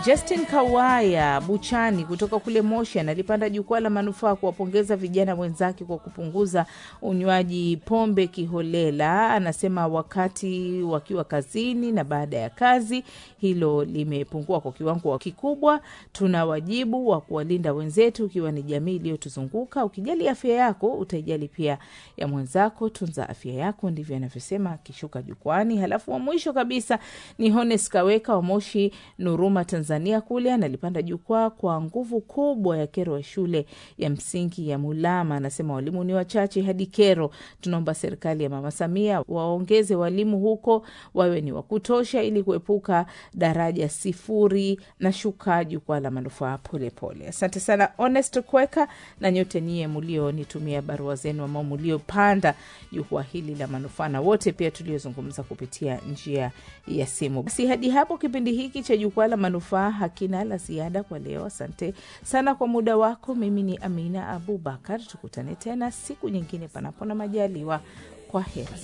Justin Kawaya Buchani kutoka kule Moshi analipanda jukwaa la manufaa kuwapongeza vijana wenzake kwa kupunguza unywaji pombe kiholela. Anasema wakati wakiwa kazini na baada ya kazi hilo limepungua kwa kiwango kikubwa. Tuna wajibu wa kuwalinda wenzetu, ikiwa ni jamii iliyotuzunguka. Ukijali afya yako utaijali pia ya mwenzako. Tunza afya yako, ndivyo anavyosema akishuka jukwani. Halafu wa mwisho kabisa ni Hones Kaweka wa Moshi Nuruma, Tanzania kule analipanda jukwaa kwa nguvu kubwa ya kero ya shule ya msingi ya Mulama. Anasema walimu ni wachache hadi kero. Tunaomba serikali ya Mama Samia waongeze walimu huko, wawe ni wa kutosha, ili kuepuka daraja sifuri na shuka jukwaa la manufaa polepole. Asante sana Honest Kweka na nyote nyie mlionitumia barua zenu ambao mliopanda jukwaa hili la manufaa na wote pia tuliozungumza kupitia njia ya simu. Basi hadi hapo kipindi hiki cha jukwaa la manufaa hakina la ziada kwa leo. Asante sana kwa muda wako. Mimi ni Amina Abubakar, tukutane tena siku nyingine panapo na majaliwa. Kwa heri.